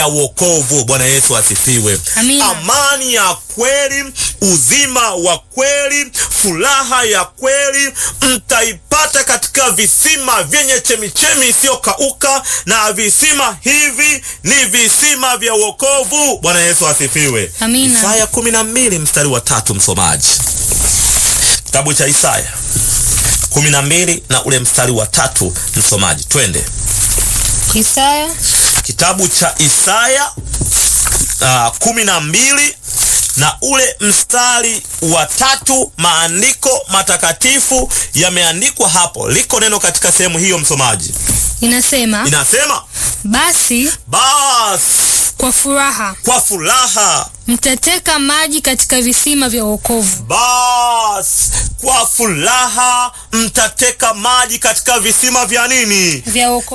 ya wokovu. Bwana Yesu asifiwe. Amina. Amani ya kweli, uzima wa kweli, furaha ya kweli mtaipata katika visima vyenye chemichemi isiyokauka, na visima hivi ni visima vya wokovu. Bwana Yesu asifiwe. Amina. Isaya kumi na mbili mstari wa tatu, msomaji, kitabu cha Isaya kumi na mbili na ule mstari wa tatu, msomaji, twende Isaya kitabu cha Isaya uh, kumi na mbili na ule mstari wa tatu. Maandiko matakatifu yameandikwa hapo, liko neno katika sehemu hiyo, msomaji, inasema, inasema basi basi kwa furaha kwa furaha, mtateka maji katika visima vya wokovu. basi kwa furaha mtateka maji katika visima vya nini? Vya wokovu.